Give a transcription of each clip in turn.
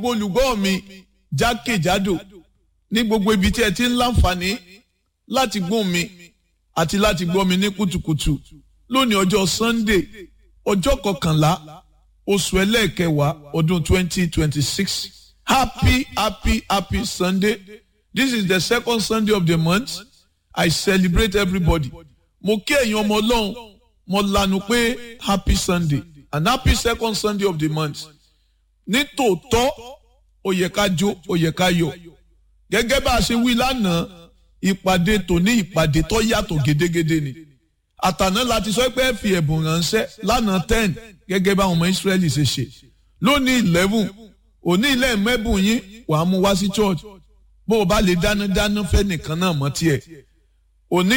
olùgbọ́ mi jákèjádò ní gbogbo ibi tí ẹ ti ń láǹfààní láti gbóhùn mi àti láti gbọ́ mi ní kùtùkùtù lónìí ọjọ́ Sunday ọjọ́ kọkànlá oṣù ẹlẹ́ẹ̀kẹwàá ọdún twenty twenty six happy happy happy Sunday this is the second Sunday of the month I celebrate everybody mo kí ẹ̀yin ọmọ ọlọ́run mo lanu pé happy Sunday and happy second Sunday of the month ní tòótọ́ ó yẹ ká jó ó yẹ ká yọ̀ gẹ́gẹ́ bá a ṣe wí lánàá ìpàdé tòní ìpàdé tó yàtọ̀ gédégédé ni àtàná láti sọ pé ẹ fi ẹ̀bùn ránṣẹ́ lánàá ten gẹ́gẹ́ bá àwọn ọmọ Ísírẹ́lì ṣe ṣe lónìí eleven òní ilé mẹ́bùn yín wàá mú wá sí church bó o bá lè dáná dáná fẹ́ nìkan náà mọ́ tiẹ̀ òní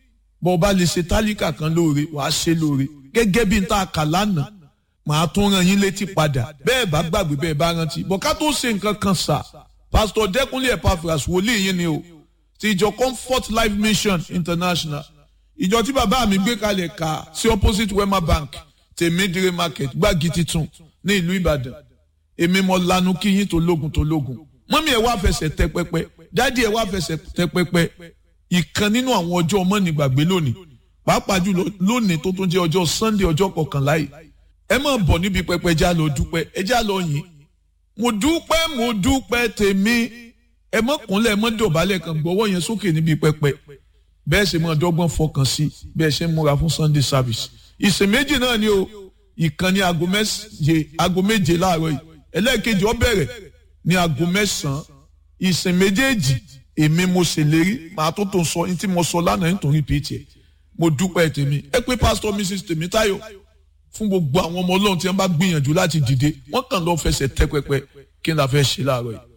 bó o bá lè ṣe tálíkà kan lóore wàá ṣe lóore gẹ́gẹ́ bí n ta kà lánàá màá tún rán yín létí padà bẹ́ẹ̀ bá gbàgbé bẹ́ẹ̀ bá rántí bọ̀ ká tó ṣe nǹkan kan sà pásítọ̀ dẹ́kunlé Epaphras wòlíì yín ni o ti ìjọ Comfort Life Mission International ìjọ tí bàbá mi gbé kalẹ̀ ká sí opposite Wema Bank tèmídìrí market gbági titun ní ìlú Ìbàdàn èmi mo lanu kí yín tó lógun tó lógun mọ́mí ẹ̀ wá fẹsẹ̀ tẹ pẹpẹ dádì ẹ̀ wá fẹsẹ̀ tẹ pẹpẹ ìkan nínú àwọn ọjọ́ ọmọ nígbàgbé lónìí pàápàá jùlọ lónìí tó tún jẹ́ ọjọ́ Sunday ọjọ́ kọkànlá yìí ẹ máa bọ̀ níbi pẹpẹ já lọ dúpẹ́ ẹ já lọ yìn mo dúpẹ́ mo dúpẹ́ tèmi ẹ mọ́ kúnlẹ̀ ẹ mọ́ dọ̀bálẹ̀ kan gbọ́wọ́ yẹn sókè níbi pẹpẹ bẹ́ẹ̀ sì máa dọ́gbọ́n fọkàn sí bẹ́ẹ̀ ṣe ń múra fún Sunday service ìsìn méjì náà ni o ìkànnì aago méje aago méje láàárọ̀ yìí ẹlẹ́ẹ̀kejì ó bẹ̀rẹ̀ ní aago mẹ́sàn-án ìsìn méjèèjì èmi mo ṣèlérí màá tó tó sọ ní tí mo sọ lánàá nítorí pt ẹ mo dúpẹ́ tèmi ẹ pé pásítọ̀ Mrs Tèmítáyọ̀ fún gbogbo àwọn ọmọ ọlọ́run tí wọ́n bá gbìyànjú láti dìde wọ́n kàn lọ́ọ́ fẹsẹ̀ tẹ́ pẹpẹ kí n la fẹ́ ṣe láàárọ̀ yìí.